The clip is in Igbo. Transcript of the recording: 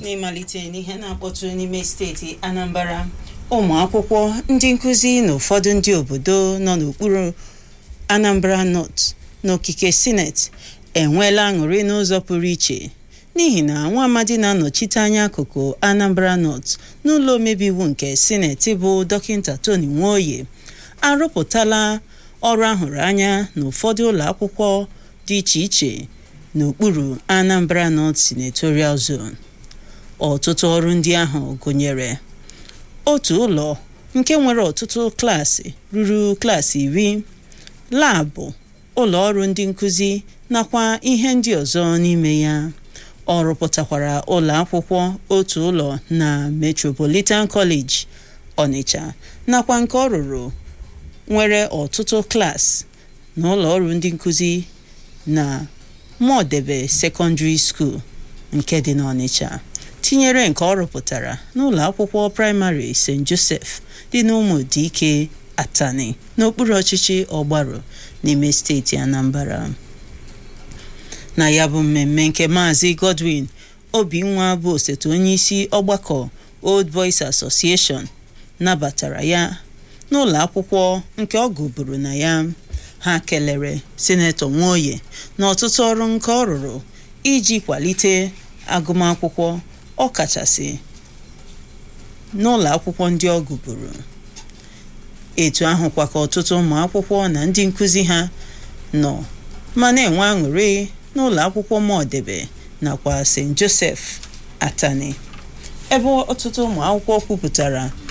n'ịmalite n'ihe na-akpọtụ n'ime steeti anambra ụmụ akwụkwọ ndị nkụzi na ụfọdụ ndị obodo nọ n'okpuru anambra north n'okike sineti enweela aṅụrị n'ụzọ pụrụ iche n'ihi na nwa amadi na-anọchite anya akụkụ anambra north n'ụlọ omebe iwu nke sineti bụ dọkịta tony nwoye arụpụtala ọrụ ahụrụ anya n'ụfọdụ ụlọ akwụkwọ dị iche iche n'okpuru anambra north senatorial zone ọtụtụ ọrụ ndị ahụ gụnyere otu ụlọ nke nwere ọtụtụ klaasị ruru klaasị iri laabụ ụlọ ọrụ ndị nkụzi nakwa ihe ndị ọzọ n'ime ya ọ rụpụtakwara ụlọ akwụkwọ otu ụlọ na metropolitan college ọnịcha nakwa nke ọ rụrụ nwere ọtụtụ klaasị na ụlọ ọrụ ndị nkụzi na mọdebe secondary school nke dị n'ọnịcha tinyere nke ọ rụpụtara n'ụlọ akwụkwọ praịmarị st joseph dị n'ụmụdike atani n'okpuru ọchịchị ọgbarụ n'ime steeti anambra na ya bụ mmemme nke maazị godwin obinwa bụ osote onyeisi ọgbakọ old boys association nabatara ya n'ụlọ akwụkwọ nke ọ gụburu na ya ha kelere sinetọ nwoye na ọtụtụ ọrụ nke ọ rụrụ iji kwalite agụmakwụkwọ ọkachasị n'ụlọ akwụkwọ ndị ọ gụburu etu ahụkwa ka ọtụtụ ụmụ akwụkwọ na ndị nkụzi ha nọ ma na-enwe aṅụrị n'ụlọ akwụkwọ mọdebe nakwa st joseph atani ebe ọtụtụ ụmụ akwụkwọ kwupụtara